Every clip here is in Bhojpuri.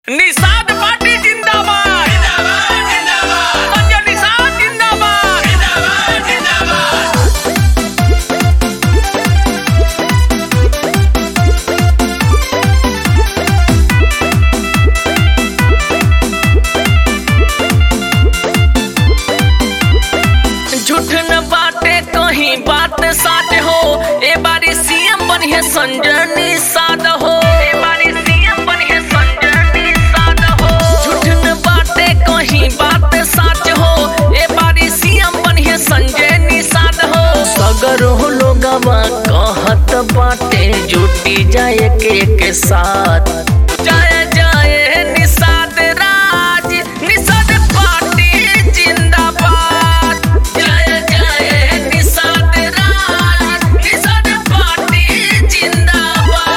निषाद पार्टी जिंदाबाद संजय निषाद जिंदाबाद झूठ न बाटे कहीं बात साथ हो ए बारी सीएम बनिए संजय निषाद हो ए बारी सीएम बनिए संजय निषाद हो झूठ न बाटे कहीं बात साथ हो ए बारी सीएम बनिए संजय निषाद हो सगर हो लोगवा कहत बाटे जुटी जाए के के साथ जाए जाए निषाद राज निषाद पार्टी जिंदाबाद जय जय निषाद राज निषाद पार्टी जिंदाबाद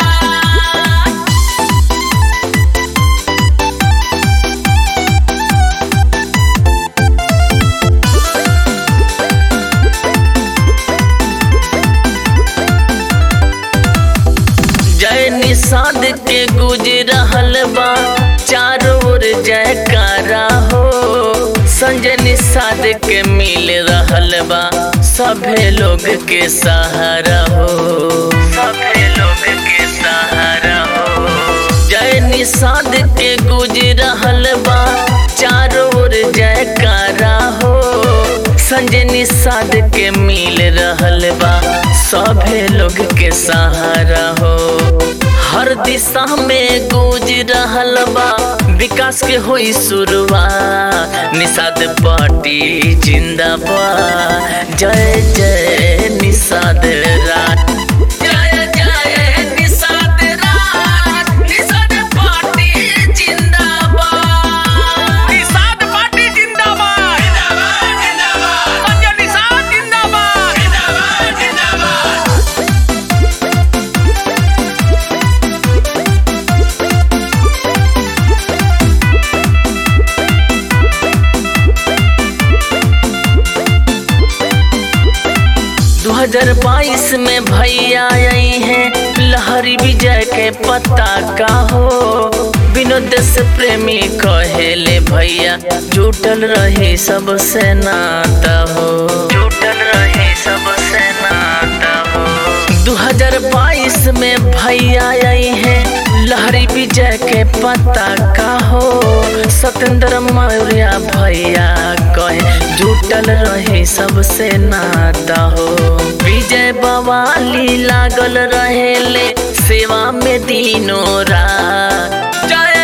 जय निषाद के गुज रहल बा चारों ओर जयकारा हो संजय निषाद के मिल रहल बा सभे लोग के सहारा हो सभे लोग के सहारा हो जय निषाद के गुज रहल बा चारों ओर जयकारा हो संजय निषाद के मिल रहल बा सभे लोग के सहारा हो हर दिशा में गूंज रहल बा विकास के होई शुरुआत निषाद पार्टी जिंदाबाद जय जय निषाद राज जय जय निषाद राज निषाद पार्टी जिंदाबाद निषाद पार्टी जिंदाबाद संजय निषाद जिंदाबाद दो हजार बाईस में भैया आई हैं लहरी विजय के पता का हो विनोद से प्रेमी कहेले भैया जुटल रही सबसे नाता हो जुटल रही सबसे नाता हो 2022 में भैया आई हैं लहरी विजय के पता का हो सत्येंद्र मौर्य भैया कहे जुटल रहे सबसे नाता हो विजय बवाली लागल रहेले सेवा में दिनों रात जय